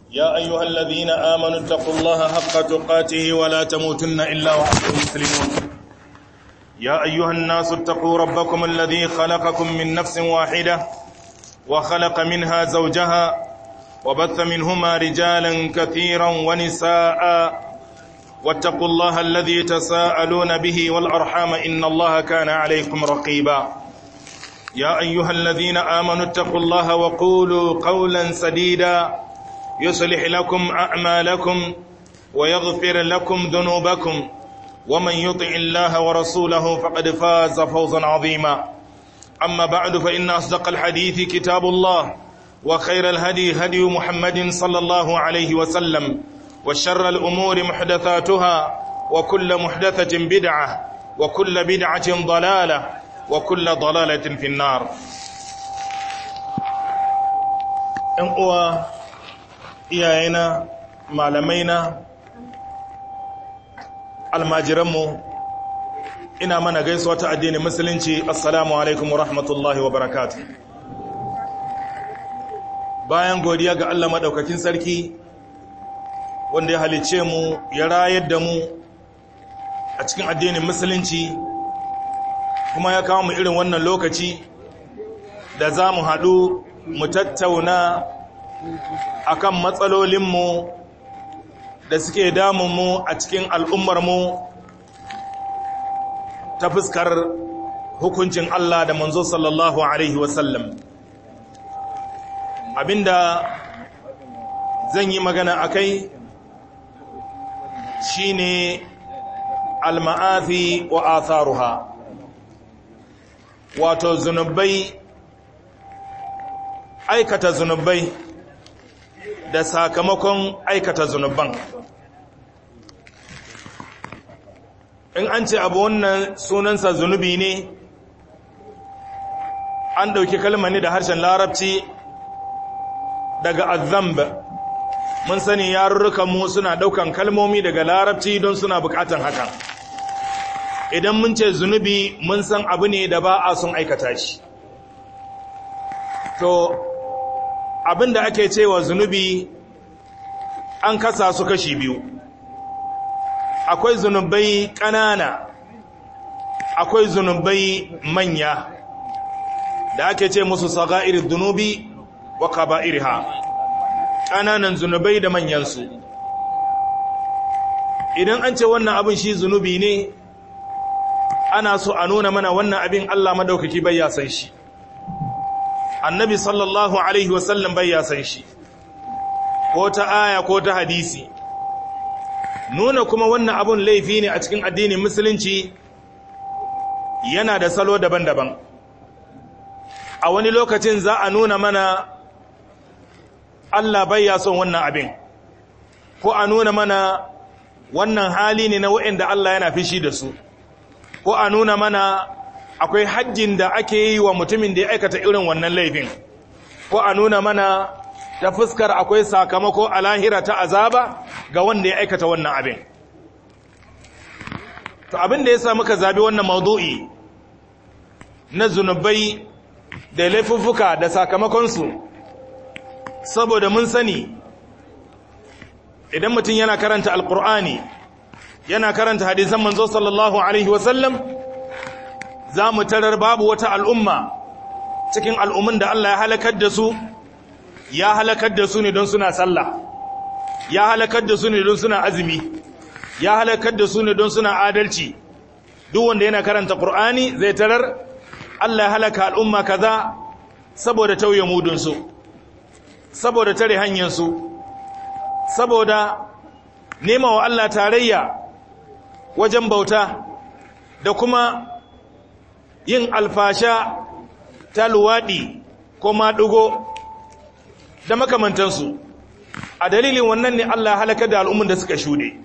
يا أيها الذين آمنوا اتقوا الله حق تقاته ولا تموتن إلا وأنتم مسلمون يا أيها الناس اتقوا ربكم الذي خلقكم من نفس واحدة وخلق منها زوجها وبث منهما رجالا كثيرا ونساء واتقوا الله الذي تساءلون به والأرحام إن الله كان عليكم رقيبا يا أيها الذين آمنوا اتقوا الله وقولوا قولا سديدا يصلح لكم أعمالكم ويغفر لكم ذنوبكم ومن يطع الله ورسوله فقد فاز فوزا عظيما أما بعد فإن أصدق الحديث كتاب الله وخير الهدي هدي محمد صلى الله عليه وسلم وشر الأمور محدثاتها وكل محدثة بدعة وكل بدعة ضلالة وكل ضلالة في النار ‘yan uwa iyayena malamaina almajiranmu ina mana gaisuwa ta addinin musulunci assalamu alaikum wa rahmatullahi wa barakatu bayan godiya ga Allah maɗaukakin sarki wanda ya halice mu ya rayar da mu a cikin addinin musulunci kuma ya kawo mu irin wannan lokaci da za mu haɗu mu tattauna akan matsalolinmu da suke damunmu a cikin al'ummarmu ta fuskar hukuncin Allah da manzo sallallahu Alaihi wasallam abinda zan yi magana a kai shi ne alma'afi wa atharuha wato zunubai aikata zunubai da sakamakon aikata zunuban in an ce abu wannan sunansa zunubi ne an ɗauki kalmar ne da harshen larabci daga azamb mun sani yarurrukanmu suna ɗaukan kalmomi daga larabci don suna buƙatan hakan idan mun ce zunubi mun san abu ne da ba a sun aikata shi to abin da ake cewa zunubi an kasa su kashi biyu akwai zunubai ƙanana akwai zunubai manya da ake ce musu saga'ir zunubi wa kaba'irha ƙananan zunubai da manyansu idan an ce wannan abin shi zunubi ne ana so a nuna mana wannan abin Allah madaukaki bai ya san shi annabi sallallahu alaihi wasallam bai ya san shi ko ta aya ko ta hadisi nuna kuma wannan abun laifi ne a cikin addinin musulunci yana da salo daban-daban a wani lokacin za a nuna mana Allah bai ya son wannan abin ko a nuna mana wannan hali ne na waɗanda Allah yana fishi da su ko a nuna mana akwai hajjin da ake yi wa mutumin da ya aikata irin wannan laifin ko a nuna mana ta fuskar akwai sakamako a lahira ta azaba ga wanda ya aikata wannan abin to abin da ya sa muka zabi wannan maudu'i na zunubai da laifuffuka da sakamakonsu saboda mun sani idan mutum yana karanta alkur'ani yana karanta hadisan manzo sallallahu alaihi wasallam za mu tarar babu wata al'umma cikin al'ummin da Allah ya halakar da su ya halakar da su ne don suna sallah ya halakar da su ne don suna azumi ya halakar da su ne don suna adalci duk wanda yana karanta Qur'ani zai tarar Allah ya halaka al'umma kaza saboda tauye mudunsu saboda tare hanyarsu saboda nema wa Allah tarayya wajen bauta da kuma yin alfasha ta luwaɗi ko maɗugo da makamantansu a dalilin wannan ne Allah halaka da al'ummin da suka shuɗe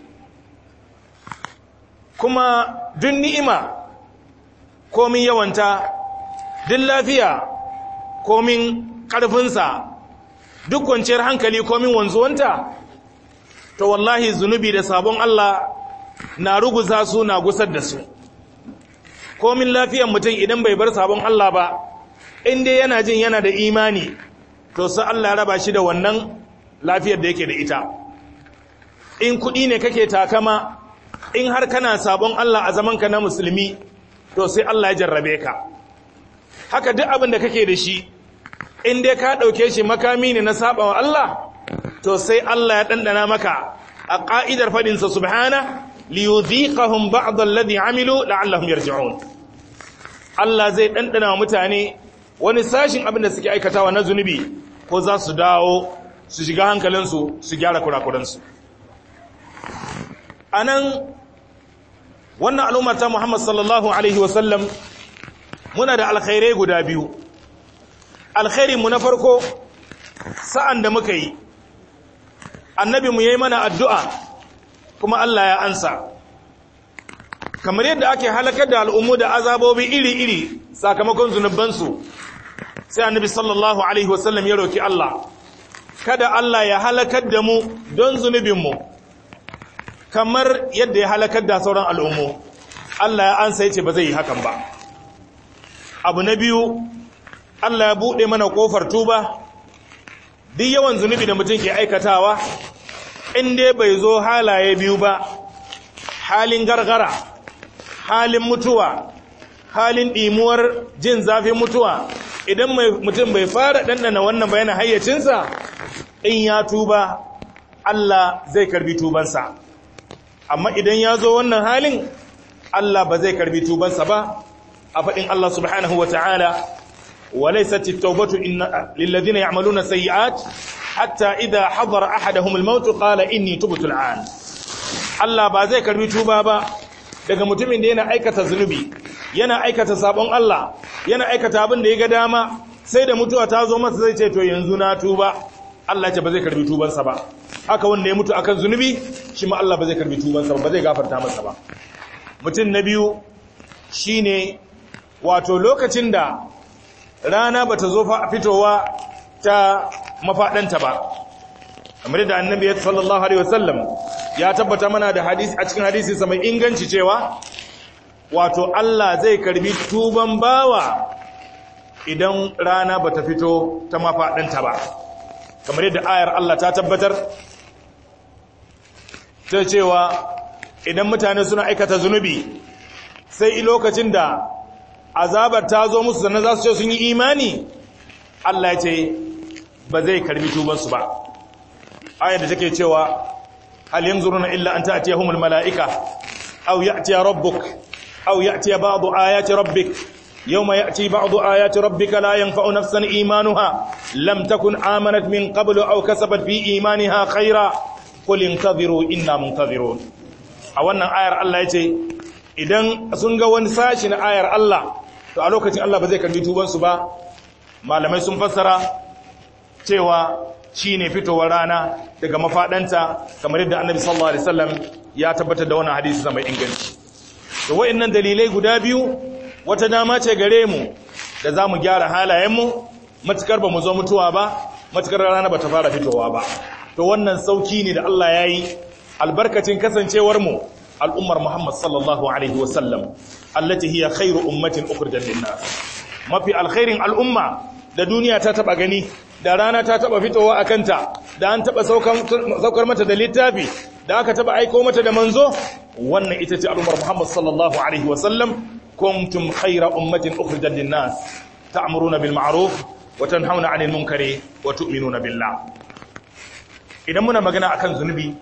kuma duk ni'ima komin yawanta duk lafiya komin ƙarfinsa duk kwanciyar hankali komin wanzuwanta to wallahi zunubi da sabon Allah na ruguza su na gusar da su komin lafiyan mutum idan bai bar sabon Allah ba inda yana jin yana da imani to sai Allah raba shi da wannan lafiyar da yake da ita in kuɗi ne kake takama in har kana sabon Allah a zamanka na musulmi to sai Allah ya jarrabe ka haka duk abin da kake da shi in dai ka ɗauke shi makami ne na saba wa Allah to sai Allah ya ɗanɗana maka a ƙa'idar faɗinsa subhana liyudhiqahum ba'd alladhi amilu la'allahum yarji'un Allah zai ɗanɗana wa mutane wani sashin abin da suke aikatawa na zunubi ko za su dawo su shiga hankalinsu su gyara kurakuransu a nan wannan al'ummar ta Muhammad sallallahu Alaihi wasallam muna da alkhairai guda biyu alkhairinmu na farko sa'an da muka yi annabi mu yi mana addu'a kuma Allah ya ansa kamar yadda ake halakar da al'ummu da azabobi iri-iri sakamakon zunubansu sai annabi sallallahu Alaihi wasallam ya roki Allah kada Allah ya halakar da mu don zunubinmu kamar yadda ya halakar da sauran al'ummu Allah ya ansa ya ce ba zai yi hakan ba abu na biyu Allah ya buɗe mana ƙofar tuba duk yawan zunubi da mutum ke aikatawa in dai bai zo halaye biyu ba halin gargara halin mutuwa halin ɗimuwar jin zafin mutuwa idan mutum bai fara ɗanɗana wannan bayanin hayyacinsa in ya tuba Allah zai karbi tubansa amma idan ya zo wannan halin Allah ba zai karbi tubansa ba a faɗin Allah subhanahu wa ta'ala وليست التوبة إن للذين يعملون سيئات حتى إذا حضر أحدهم الموت قال إني تبت الآن Allah ba zai karbi tuba ba daga mutumin da yana aikata zunubi yana aikata sabon Allah yana aikata abin da ya ga dama sai da mutuwa ta zo masa zai ce to yanzu na tuba Allah ce ba zai karbi tubansa ba haka wanda ya mutu akan zunubi shi ma Allah ba zai karbi tubansa ba ba zai gafarta masa ba mutum na biyu shine wato lokacin da rana bata zo fitowa ta mafaɗanta ba kamar da annabi sallallahu alaihi wasallam ya tabbata mana da hadisi a cikin hadisi sa mai inganci cewa wato Allah zai karbi tuban bawa idan rana bata fito ta mafaɗanta ba kamar yadda ayar Allah ta tabbatar ta cewa idan mutane suna aikata zunubi sai lokacin da azabar ta zo musu sannan za su ce sun yi imani Allah ya ce ba zai karbi tubansu ba ayar da take cewa hal yanzuruna illa an ta'tiyahumul malaika aw ya'tiya rabbuk aw ya'tiya ba'du ayati rabbik yawma ya'ti ba'du ayati rabbika la yanfa'u nafsan imanuha lam takun amanat min qablu aw kasabat fi imaniha khayra qul intadhiru inna muntadhirun a wannan ayar Allah ya ce idan sun ga wani sashi na ayar Allah to a lokacin Allah ba zai karbi tubansu ba malamai sun fassara cewa shine fitowar rana daga mafadanta kamar yadda annabi sallallahu alaihi wasallam ya tabbatar da wannan hadisi mai inganci to wayannan dalilai guda biyu wata dama ce gare mu da zamu gyara halayenmu matukar ba mu zo mutuwa ba matukar rana ba ta fara fitowa ba to wannan sauki ne da Allah yayi albarkacin kasancewar mu al'ummar Muhammad sallallahu Alaihi wasallam, allati hiya khairu ummatin ukhrijat lin-nas. Mafi alkhairin al'umma da duniya ta taba gani, da rana ta taba fitowa a kanta, da an taba saukar mata da littafi, da aka taba aiko mata da manzo, wannan ita ce al'ummar Muhammad sallallahu Alaihi wasallam, kuntum khaira ummatin ukhrijat lin-nas, ta'muruna bil ma'ruf wa tanhauna 'anil munkari wa tu'minuna billah. Idan muna magana akan zunubi,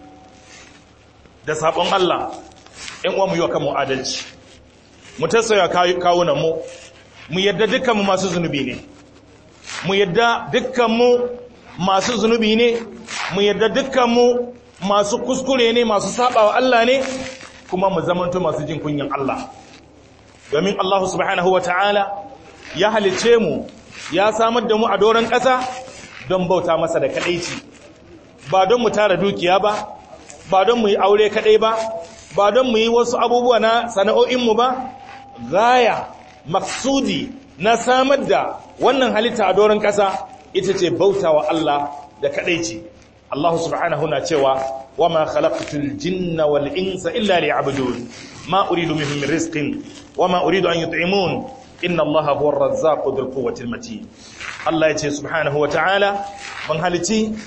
da sabon Allah in uwa mu yi wa kanmu adalci mu tasaya kawunanmu mu yadda dukkanmu masu zunubi ne mu yadda dukkanmu masu zunubi ne mu yadda dukkanmu masu kuskure ne masu saba wa Allah ne kuma mu zamanto masu jin kunyan Allah domin Allah subhanahu wa ta'ala ya halice mu ya samar da mu a doron ƙasa don bauta masa da kaɗaici ba don mu tara dukiya ba ba don mu yi aure kaɗai ba ba don mu yi wasu abubuwa na sana'o'inmu ba gaya maksudi na samar da wannan halitta a doron ƙasa ita ce bauta wa Allah da kaɗaici Allah subhanahu na cewa wa ma khalaqtul jinna wal insa illa liya'budun ma uridu minhum min rizqin wa ma uridu an yut'imun inna Allah huwa ar-razzaqu dhul quwwati matin Allah yace subhanahu wa ta'ala ban halici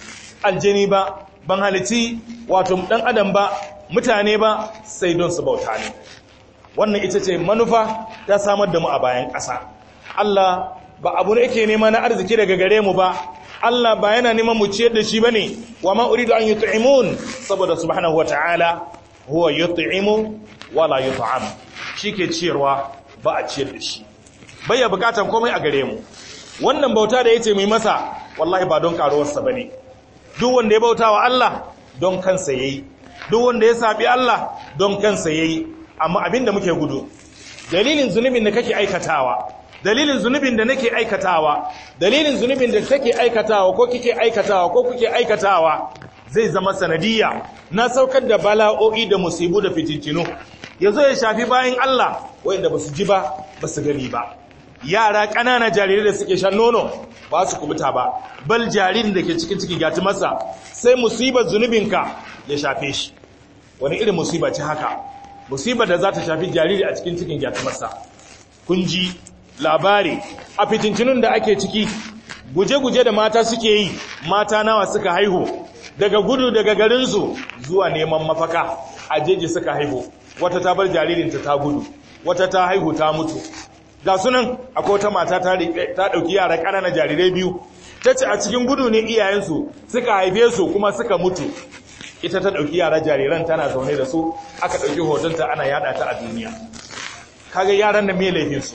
aljini ba ban halici wato dan adam ba mutane ba sai don su bauta ne wannan ita ce manufa ta samar da mu a bayan ƙasa Allah ba abu ne yake nema na arziki daga gare mu ba Allah ba yana neman mu ciyar da shi bane wa ma uridu an yut'imun saboda subhanahu wataala huwa yut'imu wala yut'am shike ciyarwa ba a ciyar da shi bai bukatan komai a gare mu wannan bauta da yace mu masa wallahi ba don karuwarsa bane duk wanda ya bauta wa Allah don kansa yayi duk wanda ya sabi Allah don kansa yayi amma abinda muke gudu dalilin zunubin da kake aikatawa dalilin zunubin da nake aikatawa dalilin zunubin da take aikatawa ko kike aikatawa ko kuke aikatawa zai zama sanadiyya na saukar da bala'o'i da musibu da fitintinu yazo ya shafi bayan Allah wanda basu ji ba basu gani ba yara ƙanana jarirai da suke shan nono ba su kubuta ba bal jaririn da ke cikin ciki gati masa sai musibar zunubinka ya shafe shi wani irin musiba ce haka musibar da za ta shafi jariri a cikin cikin gati masa kun ji labari a fitintunun da ake ciki guje-guje da mata suke yi mata nawa suka haihu daga gudu daga garinsu zuwa neman mafaka a jeji suka haihu wata ta bar jaririnta ta gudu wata ta haihu ta mutu ga sunan akwai wata mata ta ɗauki yara ƙanana jarirai biyu ta ce a cikin gudu ne iyayensu suka haife su kuma suka mutu ita ta ɗauki yara jariran tana zaune da su aka ɗauki hotonta ana yada ta a duniya kaga yaran da me laifinsu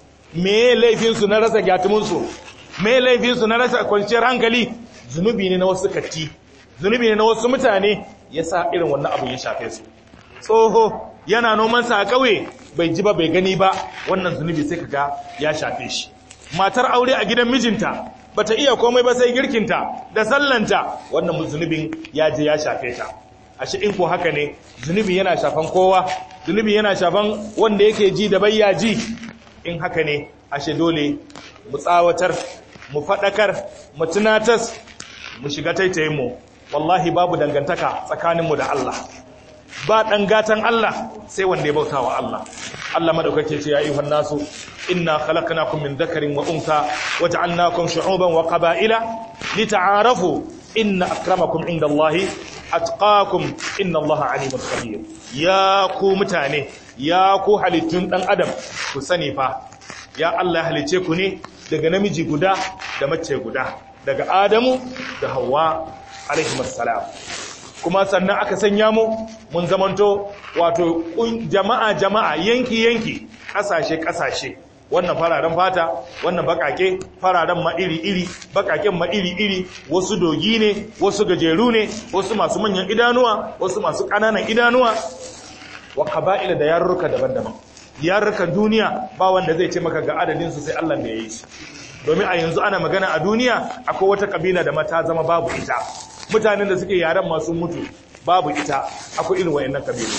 me laifinsu na rasa gyatuminsu me laifinsu na rasa kwanciyar hankali zunubi ne na wasu katti zunubi ne na wasu mutane ya sa irin wannan abu ya shafe su tsoho yana nomansa a ƙauye bai ji ba bai gani ba wannan zunubi sai kaga ya shafe shi matar aure a gidan mijinta bata iya komai ba sai girkinta da sallanta wannan zunubin ya je ya shafe ta ashe in ko haka ne zunubi yana shafan kowa zunubi yana shafan wanda yake ji da bayya ji in haka ne ashe dole mu tsawatar mu faɗakar mu tunatas mu shiga taitayin mu wallahi babu dangantaka tsakaninmu da Allah ba ɗan gatan Allah sai wanda ya bauta wa Allah Allah madaukake ce ya ayyuhan nasu inna khalaqnakum min dhakarin wa untha waja'alnakum shu'uban wa qaba'ila lita'arafu inna akramakum indallahi atqakum innallaha alimun khabir ya ku mutane ya ku halittun dan adam ku sani fa ya Allah halice ku ne daga namiji guda da mace guda daga Adamu da Hawwa alaihi assalam kuma sannan aka sanya mu mun zamanto wato jama'a jama'a yanki yanki kasashe kasashe wannan fararen fata wannan bakake fararen ma iri iri bakaken ma iri iri wasu dogi ne wasu gajeru ne wasu masu manyan idanuwa wasu masu ƙananan idanuwa wa qaba'ila da yarurruka daban-daban yarurrukan duniya ba wanda zai ce maka ga adadin su sai Allah ne ya yi shi domin a yanzu ana magana a duniya akwai wata kabila da mata zama babu ita mutanen da suke yaren masu mutu babu ita akwai irin wayannan kabilu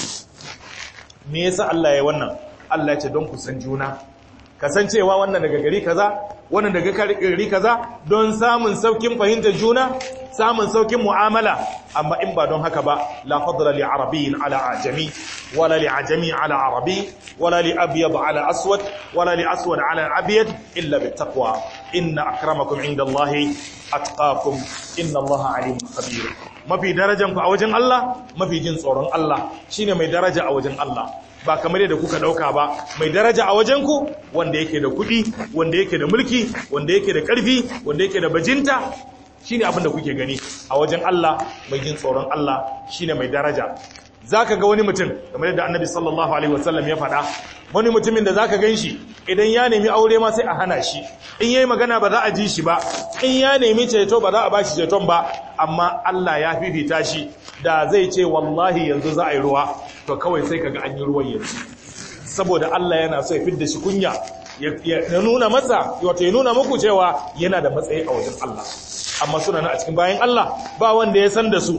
me yasa Allah ya wannan Allah ya ce don ku san juna kasancewa wannan daga gari kaza wannan daga gari kaza don samun saukin fahimtar juna samun saukin mu'amala amma in ba don haka ba la fadla li arabiyyin ala ajami wala li ajami ala arabi wala li abyad ala aswad wala li aswad ala abyad illa bit taqwa inna akramakum indallahi atqakum inna allaha alimun khabir mafi darajan ku a wajen Allah mafi jin tsoron Allah shine mai daraja a wajen Allah ba kamar yadda kuka dauka ba mai daraja a wajen ku wanda yake da kudi wanda yake da mulki wanda yake da karfi wanda yake da bajinta shine abin da kuke gani a wajen Allah mai jin tsoron Allah shine mai daraja zaka ga wani mutum kamar yadda Annabi sallallahu alaihi wasallam ya faɗa wani mutumin da zaka ganshi idan ya nemi aure ma sai a hana shi in yayi magana ba za a ji shi ba in ya nemi ceto ba za a bashi ceton ba amma Allah ya fifita shi da zai ce wallahi yanzu za a yi ruwa to kawai sai kaga an yi ruwan yanzu saboda Allah yana so ya fidda shi kunya ya nuna masa wato ya nuna muku cewa yana da matsayi a wajen Allah amma suna na a cikin bayan Allah ba wanda ya san da su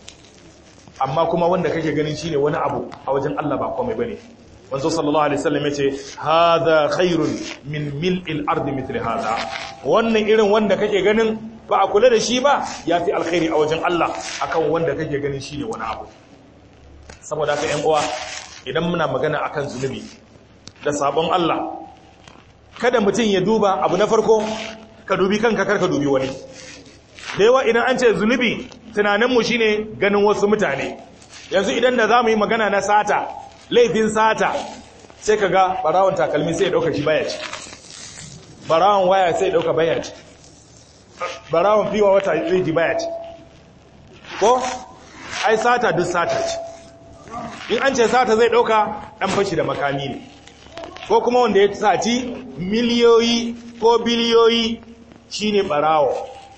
amma kuma wanda kake ganin shine wani abu a wajen Allah ba komai bane manzo sallallahu alaihi wasallam yace hadha khairun min mil'il ardi mithli hadha wannan irin wanda kake ganin ba a kula da shi ba yafi alkhairi a wajen Allah akan wanda kake ganin shine wani abu saboda haka ƴan uwa idan muna magana akan zunubi da sabon Allah kada mutum ya duba abu na farko ka dubi kanka kar ka dubi wani da yawa idan an ce zunubi tunaninmu shine ganin wasu mutane yanzu idan da za mu yi magana na sata laifin sata sai ka ga barawon takalmi sai ya ɗauka shi baya ci barawon waya sai ya ɗauka baya ci barawon fiwa wata zai ji baya ci ko ai sata duk sata ce in an ce sata zai ɗauka ɗan fashi da makami ne ko kuma wanda ya saci miliyoyi ko biliyoyi shine barawo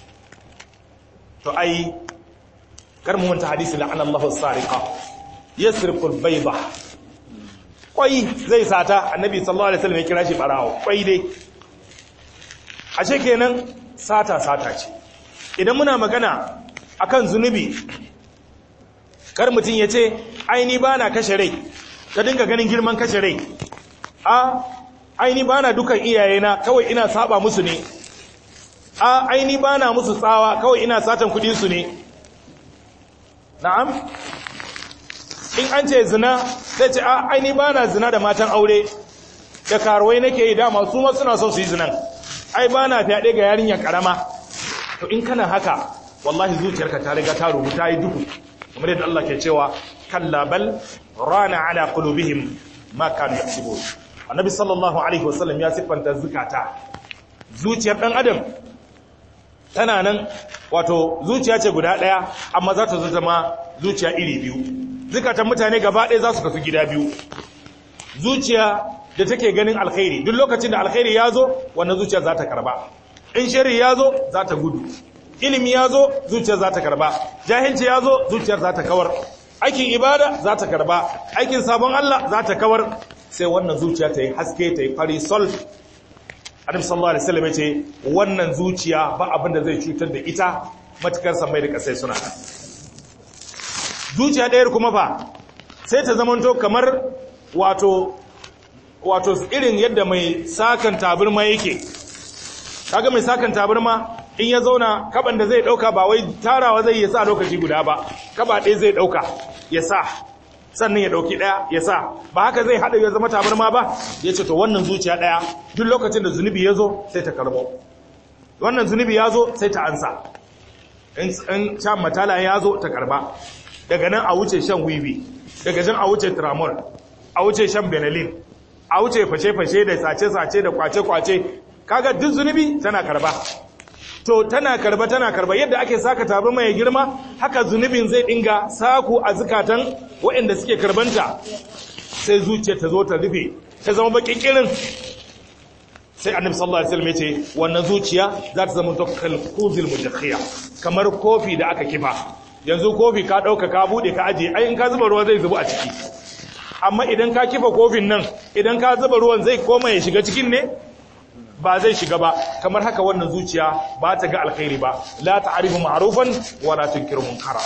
to ai karmu wanta hadisi la'ana Allahu sariqa yasriqu al-bayda kwai zai sata annabi sallallahu alaihi wasallam ya kira shi barawo kwai dai ashe kenan sata sata ce idan muna magana akan zunubi kar mutun yace ai ni bana kashe rai ka dinga ganin girman kashe rai a aini bana dukan iyayena kawai ina saba musu ne a aini bana musu tsawa kawai ina satan kudin su ne na'am in an ce zina sai ce a aini bana zina da matan aure da karuwai nake yi dama su ma suna son su yi zinan ai bana fyaɗe ga yarinya karama to in kana haka wallahi zuciyarka ta riga ta rubuta ta yi duhu kamar yadda Allah ke cewa kalla bal rana ala qulubihim ma kanu yaksubun annabi sallallahu alaihi wasallam ya siffanta zukata zuciyar dan adam tana nan wato zuciya ce guda daya amma za ta zo zama zuciya iri biyu zukatan mutane gaba ɗaya za su kasu gida biyu zuciya da take ganin alkhairi duk lokacin da alkhairi ya zo wannan zuciya za ta karba in shari ya zo za ta gudu ilimi ya zo zuciyar za ta karba jahilci ya zo zuciyar za ta kawar aikin ibada za ta karba aikin sabon Allah za ta kawar sai wannan zuciya ta yi haske ta yi fari sol adam sallallahu alaihi wasallam ce wannan zuciya ba abin da zai cutar da ita matukar samai da kasai suna zuciya ɗayar kuma fa sai ta zamanto kamar wato wato irin yadda mai sakan taburma yake kaga mai sakan taburma in ya zauna kaban da zai dauka ba wai tarawa zai yi sa lokaci guda ba kaba ɗaya zai dauka ya sa sannan ya dauki ɗaya ya sa ba haka zai haɗa ya zama tabarma ba ya ce to wannan zuciya ɗaya duk lokacin da zunubi ya zo sai ta karbo wannan zunubi ya zo sai ta ansa in shan matala ya zo ta karba daga nan a wuce shan wiwi daga nan a wuce tramol a wuce shan benelin a wuce fashe-fashe da sace-sace da kwace-kwace kaga duk zunubi tana karba to tana karba tana karba yadda ake saka tabi mai girma haka zunubin zai dinga saku a zukatan waɗanda suke karbanta sai zuciya ta zo ta rufe ta zama bakin kirin sai annabi sallallahu alaihi wasallam yace wannan zuciya za ta zama kal kuzil mujakhiya kamar kofi da aka kifa yanzu kofi ka dauka ka bude ka aje ai in ka zuba ruwa zai zubu a ciki amma idan ka kifa kofin nan idan ka zuba ruwan zai koma ya shiga cikin ne ba zai shiga ba kamar haka wannan zuciya ba ta ga alkhairi ba la ta'rifu ma'rufan wa la tunkiru munkara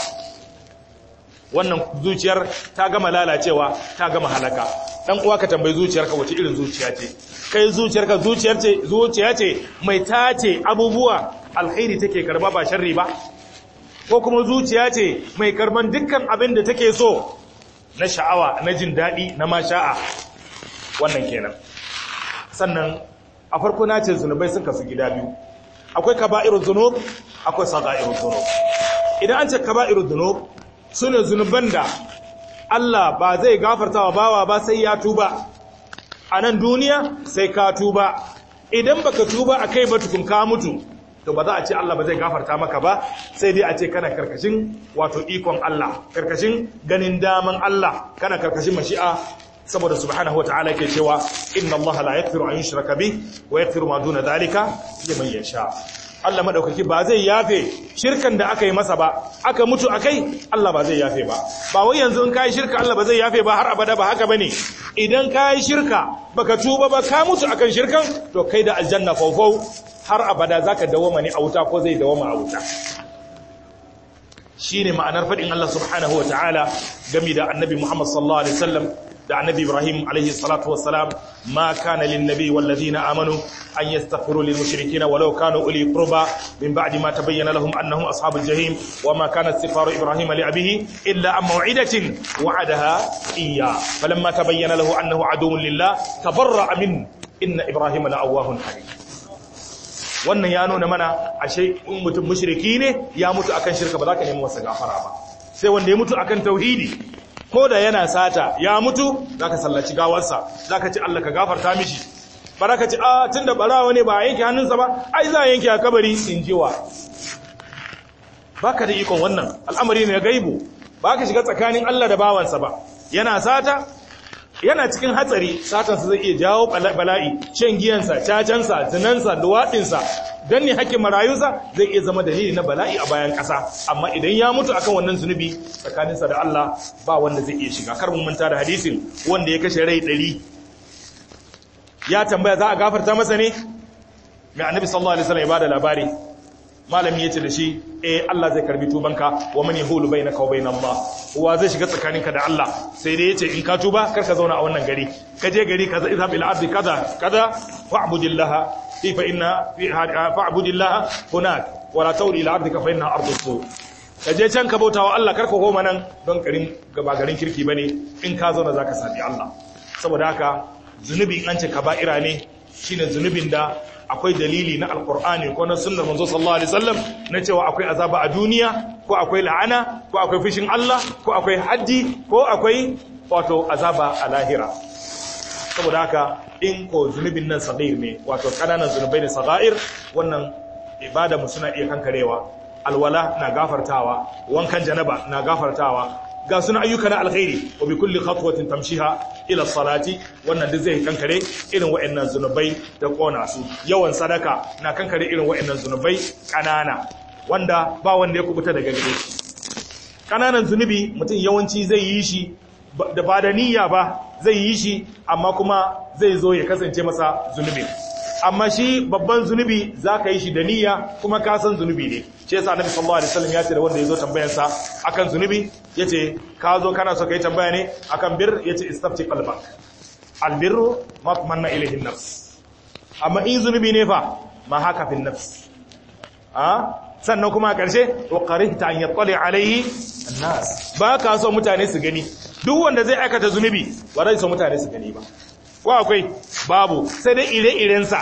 wannan zuciyar ta gama lalacewa ta gama halaka dan uwa ka tambayi zuciyarka wace irin zuciya ce kai zuciyarka zuciyar ce zuciya ce mai tace abubuwa alkhairi take karba ba sharri ba ko kuma zuciya ce mai karban dukkan abin da take so na sha'awa na jin daɗi na masha'a wannan kenan sannan a farko na ce zunubai sun kasu gida biyu akwai kaba'irun zunub akwai saga'irun zunub idan an ce kaba'irun zunub su ne zunuban da Allah ba zai gafarta wa bawa ba sai ya tuba a nan duniya sai ka tuba idan baka tuba a kai batukun ka mutu to ba za a ce Allah ba zai gafarta maka ba sai dai a ce kana karkashin wato ikon Allah karkashin ganin daman Allah kana karkashin mashi'a saboda subhanahu wataala yake cewa inna Allah la yaghfiru an yushraka bi wa yaghfiru ma duna dhalika liman yasha Allah madaukaki ba zai yafe shirkan da aka yi masa ba aka mutu akai Allah ba zai yafe ba ba wai yanzu in kai shirka Allah ba zai yafe ba har abada ba haka bane idan kai shirka baka tuba ba ka mutu akan shirkan to kai da aljanna faufau har abada zaka dawoma ne a wuta ko zai dawoma a wuta shine ma'anar fadin Allah subhanahu wataala game da annabi Muhammad sallallahu alaihi wasallam da annabi Ibrahim alaihi salatu wassalam ma kana lin nabi wal ladina amanu an yastaghfiru lil mushrikeena walau kanu uli qurba min ba'di ma tabayyana lahum annahum ashabul jahim wama kana istighfaru Ibrahim li abihi illa an maw'idatin wa'adaha iyya falamma tabayyana lahu annahu aduwwun lillah tabarra'a min inna Ibrahim la'awwahun halim wannan ya nuna mana ashe in mutum mushriki ne ya mutu akan shirka ba za ka nemi masa gafara ba sai wanda ya mutu akan tauhidi ko da yana sata ya mutu za ka sallaci gawarsa za ka ci Allah ka gafarta mishi bara ka ci a tun da barawa ne ba a yanke hannunsa ba ai za a yanke a kabari in jiwa ba ka da ikon wannan al'amari ne gaibu ba ka shiga tsakanin Allah da bawansa ba yana sata yana cikin hatsari satansa zai iya jawo bala'i shan giyansa cacansa zinansa duwaɗinsa don ne hakkin marayunsa zai iya zama dalili na bala'i a bayan ƙasa amma idan ya mutu akan wannan zunubi tsakaninsa da Allah ba wanda zai iya shiga kar mun manta da hadisin wanda ya kashe rai ɗari ya tambaya za a gafarta masa ne mai annabi sallallahu alaihi wasallam ya bada labari malami yace da shi eh Allah zai karbi tubanka wa man yahulu bainaka wa bain Allah wa zai shiga tsakaninka da Allah sai dai yace in ka tuba kar ka zauna a wannan gari ka je gari kaza izhab ila abdi kaza kaza fa'budillah fi fa inna fi fa'budillah hunak wa la tawli ila abdika fa inna ardu su ka je can ka bautawa Allah kar ka koma nan don garin gaba garin kirki bane in ka zauna zaka sabi Allah saboda haka zunubi an ce kaba'ira ne shine zunubin da akwai dalili na alkur'ani ko na sunnar manzo sallallahu alaihi wasallam na cewa akwai azaba a duniya ko akwai la'ana ko akwai fushin Allah ko akwai haddi ko akwai wato azaba a lahira saboda haka in ko zunubin nan sagir ne wato kananan zunubai ne sagair wannan ibada mu suna iya kankarewa alwala na gafartawa wankan janaba na gafartawa ga suna ayyuka na alkhairi wa bi kulli khatwatin tamshiha ila salati wannan duk zai kankare irin wayannan zunubai da kona su yawan sadaka na kankare irin wayannan zunubai kanana wanda ba wanda ya kubuta daga gare shi kananan zunubi mutum yawanci zai yi shi da ba da niyya ba zai yi shi amma kuma zai zo ya kasance masa zunubi amma shi babban zunubi za ka yi shi da niyya kuma ka san zunubi ne ce yasa annabi sallallahu alaihi wasallam ya ce da wanda ya zo tambayan sa akan zunubi yace ka zo kana so kai tambaya ne akan bir yace istafti qalbak albirru ma tamanna ilayhi nafs amma in zunubi ne fa ma haka fi nafs a sannan kuma a ƙarshe wa qarihta an yattali alaihi annas ba ka so mutane su gani duk wanda zai aikata zunubi ba zai so mutane su gani ba ko akwai babu sai dai ire-irensa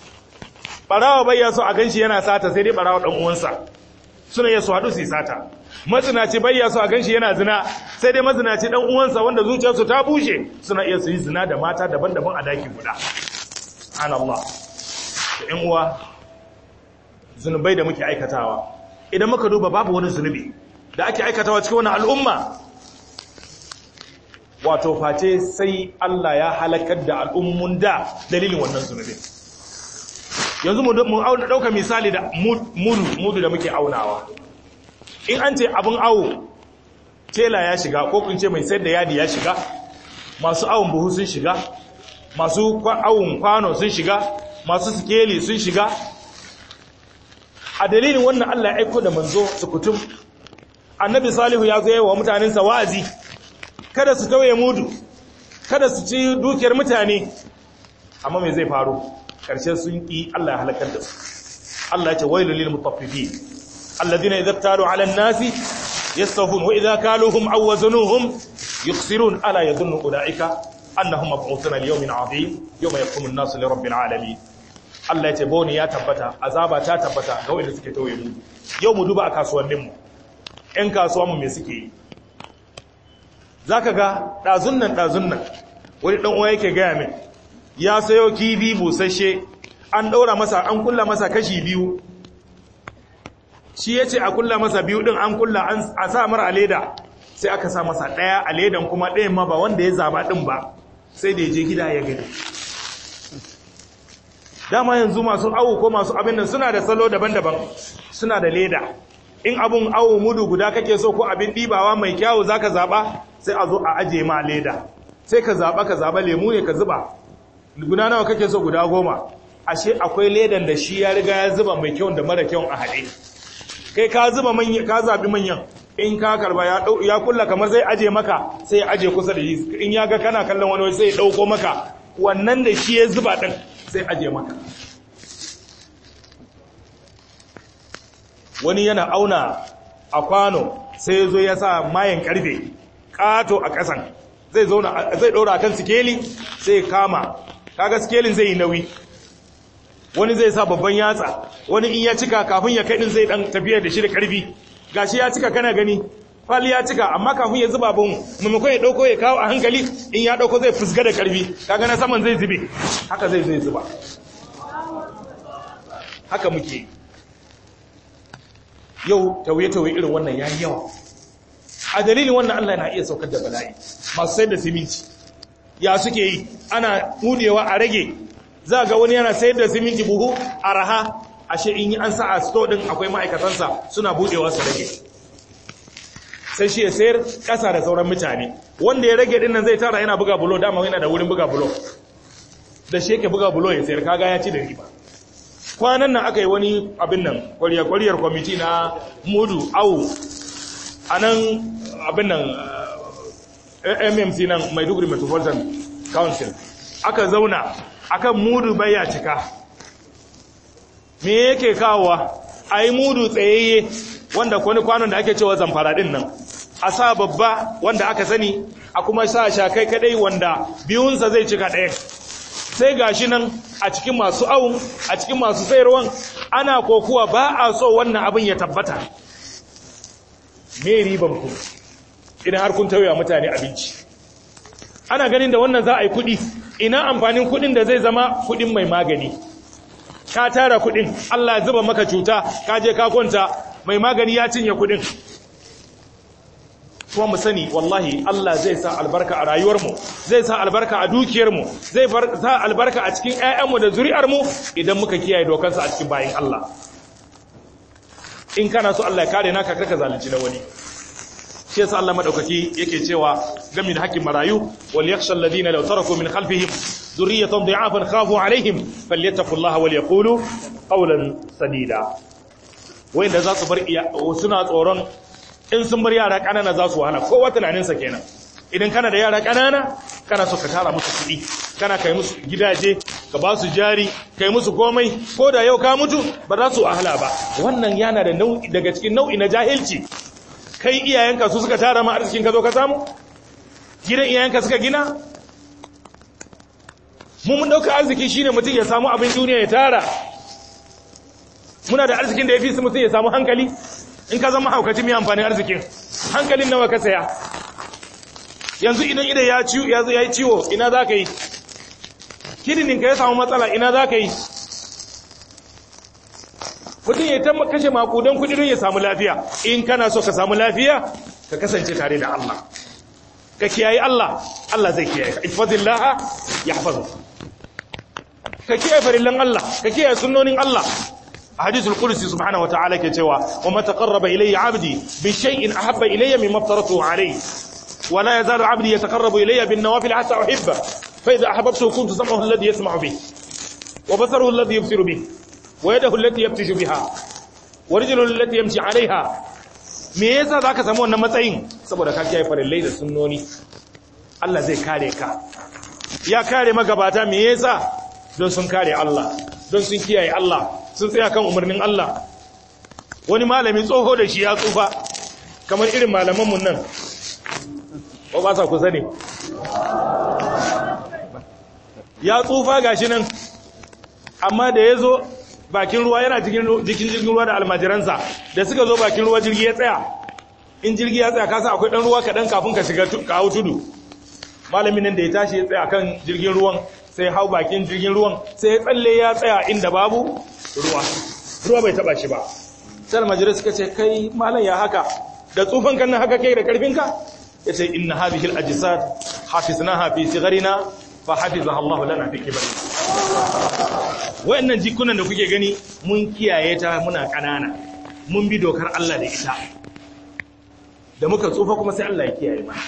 barawa bai ya so a ganshi yana sata sai dai barawa dan uwansa suna iya su haɗu su yi sata mazinaci bai ya so a ganshi yana zina sai dai mazinaci dan uwansa wanda zuciyarsu ta bushe suna iya su yi zina da mata daban-daban a daki guda subhanallah da ƴan uwa zunubai da muke aikatawa idan muka duba babu wani zunubi da ake aikatawa cikin wannan al'umma wato face sai Allah ya halakar da al'ummun da dalilin wannan zunubin yanzu mu ɗauka misali da mudu mudu da muke aunawa in an ce abin awo tela ya shiga ko kun ce mai sayar da yadi ya shiga masu awon buhu sun shiga masu awon kwano sun shiga masu sikeli sun shiga a dalilin wannan Allah ya aiko da manzo su kutum annabi salihu ya zo wa mutanensa wa'azi kada su tauye mudu kada su ci dukiyar mutane amma me zai faru karshe sun ki Allah ya halakar da su Allah ya ce wailul lil mutaffifin alladhina idza talu ala an-nasi yastawfun wa idza kaluhum aw wazanuhum yukhsirun ala yadhunnu ulaika annahum mab'uthuna li yawmin 'azim yawma yaqumu an-nasu li rabbil 'alamin Allah ya ce boni ya tabbata azaba ta tabbata ga wanda suke tauye mudu yau mu duba a kasuwanninmu ƴan kasuwanmu me suke yi za ka ga ɗazun nan ɗazun nan wani ɗan'uwa yake gaya min ya sayo kibi busasshe an ɗaura masa an kulla masa kashi biyu shi ya ce a kulla masa biyu ɗin an kulla a sa mara a leda sai aka sa masa ɗaya a ledan kuma ɗayan ma ba wanda ya zaba ɗin ba sai da ya je gida ya gani dama yanzu masu awo ko masu abin nan suna da salo daban-daban suna da leda in abun awo mudu guda kake so ko abin ɗibawa mai kyawu za ka zaɓa sai a zo a aje ma leda sai ka zaɓa ka zaɓa lemu ne ka zuba guda nawa kake so guda goma ashe akwai ledan da shi ya riga ya zuba mai kyau da mara kyau a haɗe kai ka zuba manyan ka zaɓi manyan in ka karba ya ya kulla kamar zai aje maka sai ya aje kusa da shi in ya ga kana kallon wani sai ya ɗauko maka wannan da shi ya zuba ɗin sai aje maka wani yana auna a kwano sai ya zo ya sa mayan karfe kato a ƙasan zai zauna zai ɗora kan sikeli sai ya kama kaga sikelin zai yi nauyi wani zai sa babban yatsa wani in ya cika kafin ya kai din zai dan tafiya da shi da karfi gashi ya cika kana gani fali ya cika amma kafin ya zuba bin maimakon ya dauko ya kawo a hankali in ya dauko zai fusga da karfi kaga na saman zai zube haka zai zai zuba haka muke yau tauye-tauye irin wannan ya yi yawa a dalilin wannan Allah na iya saukar da bala'i masu sayar da siminti ya suke yi ana mudewa a rage za ga wani yana sayar da siminti buhu a raha ashe in yi an sa a sto din akwai ma'aikatansa suna budewa su rage sai shi ya sayar kasa da sauran mutane wanda ya rage dinnan zai tara yana buga bulo dama yana da wurin buga bulo da shi yake buga bulo ya sayar kaga ya ci da riba kwanan nan aka yi wani abin nan kwariyar kwamiti na mudu awu a nan abin nan mmc nan maiduguri metropolitan council aka zauna akan mudu baya cika me yake kawowa a yi mudu tsayayye wanda kwani kwanon da ake cewa zamfara din nan a sa babba wanda aka sani a kuma sa shakai kadai wanda biyunsa zai cika ɗaya sai gashi nan a cikin masu awun a cikin masu sayarwan ana kokuwa ba a so wannan abin ya tabbata me riban ku idan har kun tauya mutane abinci ana ganin da wannan za a yi kuɗi ina amfanin kuɗin da zai zama kuɗin mai magani ka tara kuɗin Allah ya zuba maka cuta ka je ka kwanta mai magani ya cinye kuɗin kuma mu sani wallahi Allah zai sa albarka a rayuwarmu zai sa albarka a dukiyarmu zai sa albarka a cikin ƴaƴanmu da zuri'armu idan muka kiyaye dokansa a cikin bayin Allah in kana so Allah ya kare naka karka zalunci na wani shi yasa Allah madaukaki yake cewa game da hakkin marayu wal yakhsha alladhina law taraku min khalfihim dhurriyatan dha'afan khafu alaihim falyattaqullaha wal yaqulu qawlan sadida wanda za su bar suna tsoron in sun bar yara kanana za su wahala kowa tunaninsa kenan idan kana da yara kanana kana so ka tara musu kuɗi kana kai musu gidaje ka ba su jari kai musu komai ko da yau ka mutu ba za su wahala ba wannan yana da nau'i daga cikin nau'i na jahilci kai iyayenka su suka tara ma arzikin ka zo ka samu gidan iyayenka suka gina mu mun dauka arziki shine mutum ya samu abin duniya ya tara muna da arzikin da ya fi su mutum ya samu hankali in ka zama haukaci mai amfanin arzikin hankalin nawa ka saya yanzu idan idan ya ciwo ya zo ya yi ciwo ina za ka yi kidinin ka ya samu matsala ina za ka yi mutum ya ta kashe makudan kudi don ya samu lafiya in kana so ka samu lafiya ka kasance tare da Allah ka kiyaye Allah Allah zai kiyaye ka ifadillaha yahfazu ka kiyaye farillan Allah ka kiyaye sunnonin Allah حديث القدسي سبحانه وتعالى كتوا وما تقرب إلي عبدي بشيء أحب إلي مما افترضته عليه ولا يزال عبدي يتقرب إلي بالنوافل حتى أحبه فإذا أحببته كنت سمعه الذي يسمع به وبصره الذي يبصر به ويده التي يبتش بها ورجله التي يمشي عليها me yasa zaka samu wannan matsayin saboda ka kiyaye farillai da sunnoni Allah zai kare ka ya kare magabata me yasa don sun kare Allah don sun kiyaye Allah sun tsaya kan umarnin Allah wani malami tsoho da shi ya tsufa kamar irin malamanmu nan ko ba sa kusa ne ya tsufa gashi nan amma da ya zo bakin ruwa yana jikin jirgin ruwa da almajiransa da suka zo bakin ruwa jirgi ya tsaya in jirgi ya tsaya kasa akwai ɗan ruwa kaɗan kafin ka shiga kawo tudu malamin nan da ya tashi ya tsaya kan jirgin ruwan sai hau bakin jirgin ruwan sai ya tsalle ya tsaya inda babu ruwa ruwa bai taba shi ba sai almajirai suka ce kai malam ya haka da tsufan kan haka kai da karfinka ya ce inna hadhihi al-ajsad hafiznaha fi sigharina fa hafizaha Allah lana fi kibarina wayannan jikunan da kuke gani mun kiyaye ta muna kanana mun bi dokar Allah da ita da muka tsufa kuma sai Allah ya kiyaye mana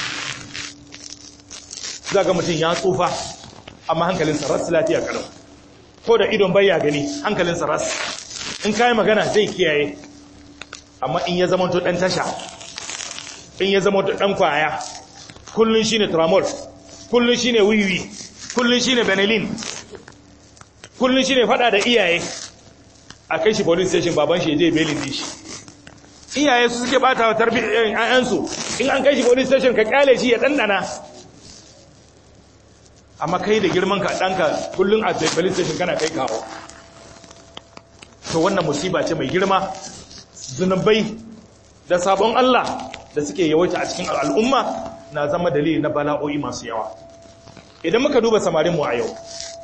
zaga mutum ya tsufa amma hankalinsa ras lafiya kalau ko da idon bayya gani hankalinsa ras in kai magana zai kiyaye amma in ya zama to dan tasha in ya zama to dan kwaya kullun shine tramol kullun shine wiwi kullun shine benelin kullun shine fada da iyaye a kai shi police station baban shi je belin dishi iyaye su suke bata wa tarbiyyar ayansu in an kai shi police station ka kyale shi ya dandana amma kai da girman ka danka kullun a police station kana kai kawo to wannan musiba ce mai girma zunubai da sabon Allah da suke yawaita a cikin al'umma na zama dalili na bala'o'i masu yawa idan muka duba samarinmu a yau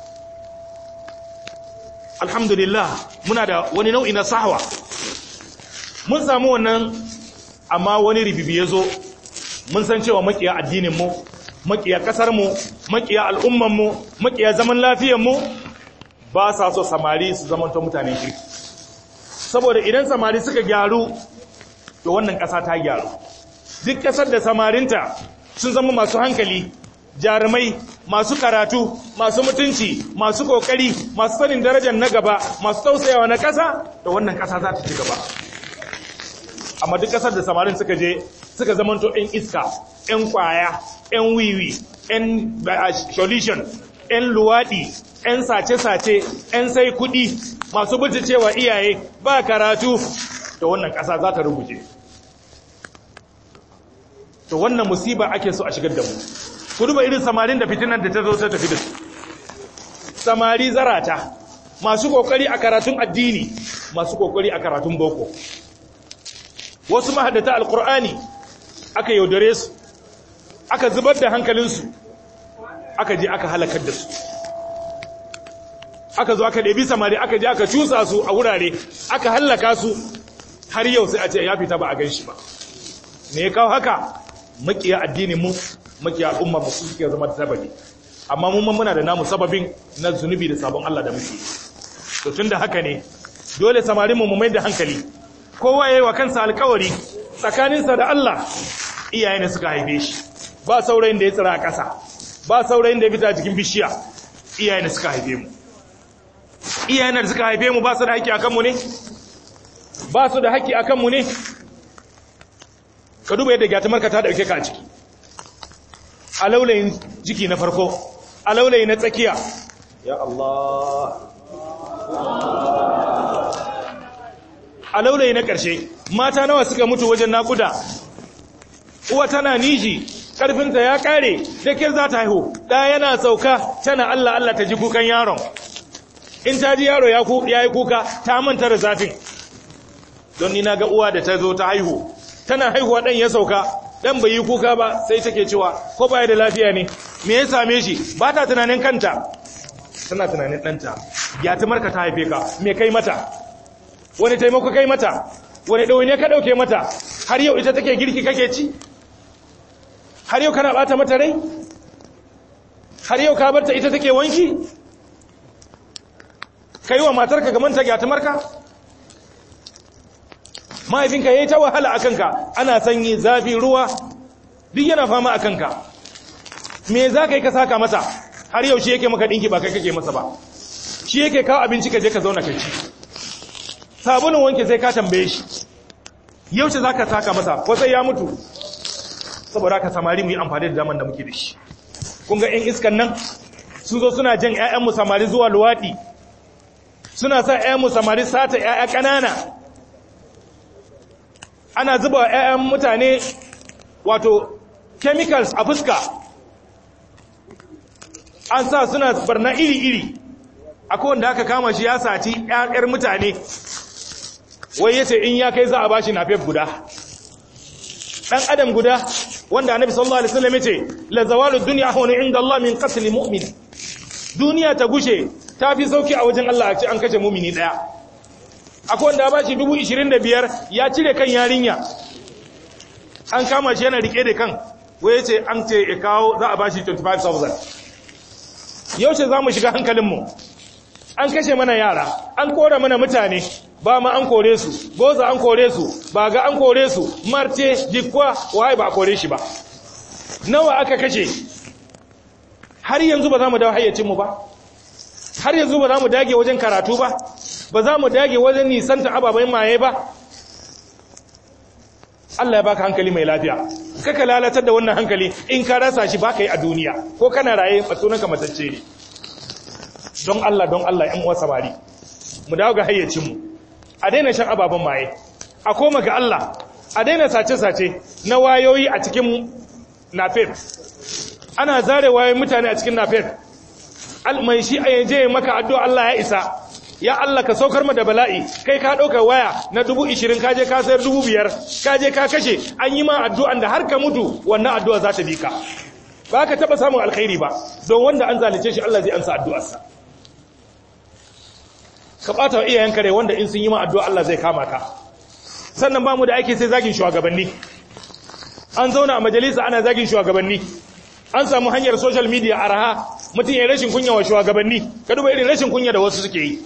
alhamdulillah muna da wani nau'i na sahwa mun samu wannan amma wani ribibi ya zo mun san cewa makiya addininmu makiya ƙasarmu makiya al'ummanmu makiya zaman lafiyanmu ba sa so samari su zamanta mutanen kirki saboda idan samari suka gyaru to wannan ƙasa ta gyaru duk ƙasar da samarinta sun zama masu hankali jarumai masu karatu masu mutunci masu kokari masu sanin darajar na gaba masu tausayawa na ƙasa da wannan ƙasa za ta ci gaba amma duk ƙasar da samarin suka je suka zamanto 'yan iska 'yan kwaya 'yan wiwi 'yan solution 'yan luwaɗi 'yan sace-sace 'yan sai kuɗi masu cewa iyaye ba karatu da wannan ƙasa za ta rubuce to wannan musiba ake so a shigar da mu ku duba irin samarin da fitinan da ta zo ta tafi da su samari zarata masu kokari a karatun addini masu kokari a karatun boko wasu mahaddata alkur'ani aka yaudare su aka zubar da hankalinsu aka je aka halakar da su aka zo aka ɗabi samari aka je aka cusa su a wurare aka hallaka su har yau sai a ce ya fita ba a gan shi ba me ya kawo haka makiya addinin mu makiya al'umma mu suke zama da sababi amma mun muna da namu sababin na zunubi da sabon Allah da muke to tunda haka ne dole samarin mu mu mai da hankali kowa yayi wa kansa alƙawari tsakaninsa da Allah iyaye ne suka haife shi ba saurayin da ya tsira a ƙasa ba saurayin da ya fita cikin bishiya iyaye ne suka haife mu iyaye ne suka haife mu ba su da haƙƙi akan mu ne ba su da haƙƙi akan mu ne ka duba yadda gyatumarka ta dauke ka a ciki a laulayin jiki na farko a laulayi na tsakiya ya Allah a laulayi na ƙarshe mata nawa suka mutu wajen naƙuda uwa tana niji ƙarfinta ya ƙare da ke za ta haihu ɗaya yana sauka tana Allah Allah ta ji kukan yaron in ta ji yaro ya yi kuka ta manta da zafin don ni na ga uwa da ta zo ta haihu tana haihuwa ɗan ya sauka ɗan bai yi kuka ba sai take cewa ko baya da lafiya ne me ya same shi ba ta tunanin kanta tana tunanin ɗanta ya ta marka ta haife ka me kai mata wani taimako kai mata wani ɗaune ka ɗauke mata har yau ita take girki kake ci har yau kana ɓata mata rai har yau ka barta ita take wanki ka yi wa matarka gamanta gyatumarka mahaifinka ya yi ta wahala a kanka ana sanyi zafi ruwa duk yana fama a kanka me za ka yi ka saka masa har yau shi yake maka ɗinki ba kai kake masa ba shi yake kawo abinci ka je ka zauna ka ci sabunin wanke sai ka tambaye shi yaushe za ka saka masa ko sai ya mutu saboda ka samari mu yi amfani da daman da muke da shi kun ga 'yan iskan nan sun zo suna jan 'ya'yanmu samari zuwa luwaɗi suna sa 'ya'yanmu samari sata 'ya'ya ƙanana ana zuba wa 'ya'yan mutane wato chemicals a fuska an sa suna barna iri-iri akwai wanda aka kama shi ya saci 'ya'yar mutane wai yace in ya kai za a bashi nafef guda dan adam guda wanda annabi sallallahu alaihi wasallam yace la zawalu dunya hawna inda Allah min qatl mu'min duniya ta gushe ta fi sauki a wajen Allah a ce an kashe mu'mini daya akwai wanda ba shi 25,000 ya cire kan yarinya an kama shi yana rike da kan wai yace an ce ya kawo za a ba shi 25,000 yaushe za mu shiga hankalinmu an kashe mana yara an kora mana mutane ba ma an kore su goza an kore su ba ga an kore su marte jikwa waye ba a kore shi ba nawa aka kashe har yanzu ba za mu dawo hayyacinmu ba har yanzu ba za mu dage wajen karatu ba ba za mu dage wajen nisanta ababen maye ba Allah ya baka hankali mai lafiya kaka lalatar da wannan hankali in ka rasa shi baka yi a duniya ko kana raye sunanka matacce ne don Allah don Allah ‘yan uwa samari mu dawo ga hayyacinmu a daina shan ababen maye a koma ga Allah a daina sace-sace na wayoyi a cikin nafef ana zare wayoyin mutane a cikin nafef mai shi a yaje maka addu'a Allah ya isa ya Allah ka saukar mu da bala'i kai ka ɗauka waya na dubu ishirin ka je ka sayar dubu biyar ka je ka kashe an yi ma addu'an da har ka mutu wannan addu'a za ta bi ka ba ka taɓa samun alkhairi ba don wanda an zalice shi Allah zai ansa addu'arsa ka ɓata wa iyayen kare wanda in sun yi ma addu'a Allah zai kama ka sannan ba mu da aiki sai zagin shugabanni an zauna a majalisa ana zagin shugabanni an samu hanyar social media araha mutum ya rashin kunya wa shugabanni ka duba irin rashin kunya da wasu suke yi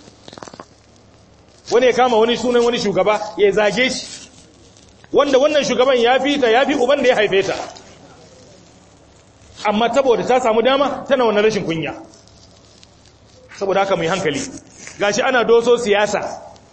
wani ya kama wani sunan wani shugaba ya zage shi wanda wannan shugaban ya fi ta ya fi uban da ya haife ta amma saboda ta samu dama tana wannan rashin kunya saboda haka mai hankali gashi ana doso siyasa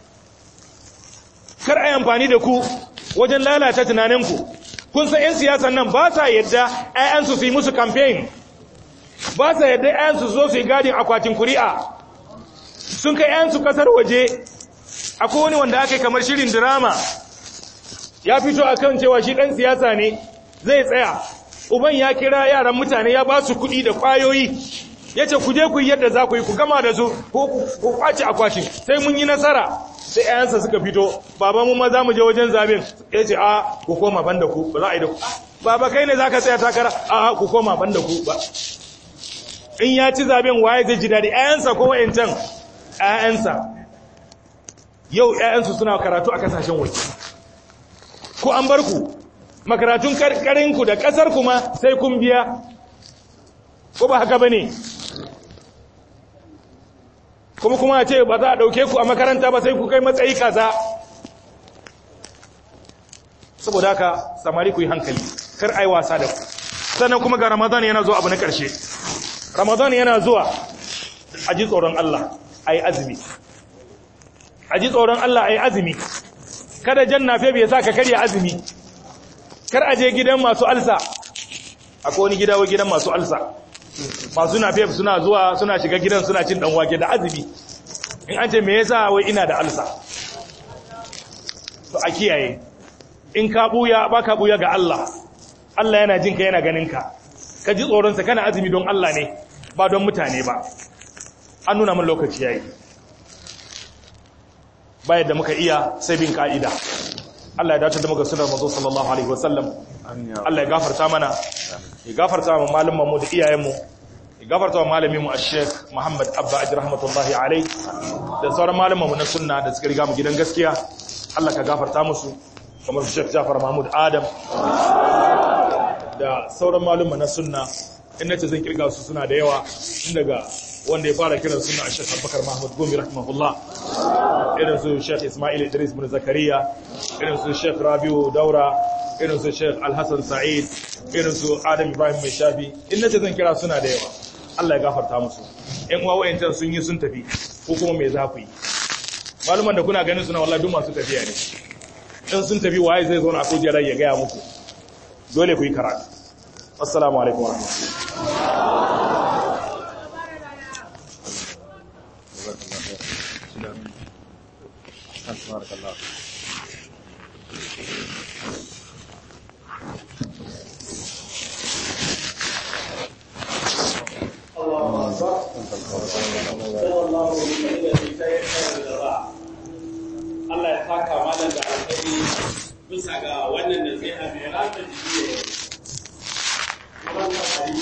kar a yi amfani da ku wajen lalata tunaninku kun san 'yan siyasan nan ba sa yadda 'ya'yansu su yi musu campaign ba sa yadda 'ya'yansu zo su yi gadin akwatin kuri'a sun kai 'ya'yansu kasar waje akwai wani wanda aka yi kamar shirin drama ya fito a kan cewa shi ɗan siyasa ne zai tsaya uban ya kira yaran mutane ya ba su kuɗi da ƙwayoyi ya ce ku je ku yi yadda za ku yi ku gama da su ko ku kwace akwatin sai mun yi nasara sai ‘ya'yansa suka fito baba mu ma za mu je wajen zaben ya ce a ku koma ban da ku ba za a yi da ku baba kai ne za ka tsaya takara a ku koma ban da ku ba in ya ci zaben waye zai ji daɗi ‘ya'yansa ko wa'incan ‘ya'yansa yau ‘ya'yansu suna karatu a kasashen waje ko an bar ku makaratun karkarinku da ƙasar kuma sai kun biya ko ba haka ba ne kuma kuma ce ba za a ɗauke ku a makaranta ba sai ku kai matsayi kaza saboda haka samari ku yi hankali kar ai wasa da ku sannan kuma ga ramadan yana zuwa abu na ƙarshe ramadan yana zuwa a ji tsoron Allah a yi azumi a ji tsoron Allah a yi azumi kada jan nafe bai sa ka karya azumi kar a je gidan masu alsa akwai wani gida wa gidan masu alsa masu na fef suna zuwa suna shiga gidan suna cin dan wake da azumi in an ce me yasa wai ina da alsa to a kiyaye in ka buya ba ka buya ga Allah Allah yana jinka yana ganin ka ka ji tsoron sa kana azumi don Allah ne ba don mutane ba an nuna min lokaci yayi ba yadda muka iya sai bin ka'ida Allah ya dace da muka sunar mazo sallallahu alaihi wasallam Allah ya gafarta mana ya gafarta wa malamanmu da iyayenmu ya gafarta wa malaminmu a sheikh Muhammad Abba Ajir rahmatullahi alai da sauran malamanmu na sunna da suka riga mu gidan gaskiya Allah ka gafarta musu kamar su Sheikh Jafar Mahmud Adam da sauran malumma na sunna in nace zan kirga su suna da yawa tun daga wanda ya fara kiran sunna a Sheikh Abubakar Mahmud Gumi rahimahullah irin su Sheikh Ismail Idris bin Zakariya irin su Sheikh Rabiu Daura irin su Sheikh Al-Hassan Sa'id irin su Adam Ibrahim Mai Shafi in nace zan kira suna da yawa Allah ya gafarta musu ƴan uwa wayancan sun yi sun tafi ko kuma me za ku yi maluman da kuna ganin suna wallahi duk masu tafiya ne in sun tafi waye zai zo na kujerar ya gaya muku dole ku yi karatu assalamu alaikum wa Allah ya saka malam da alheri bisa ga wannan nasiha mai ratsa jiki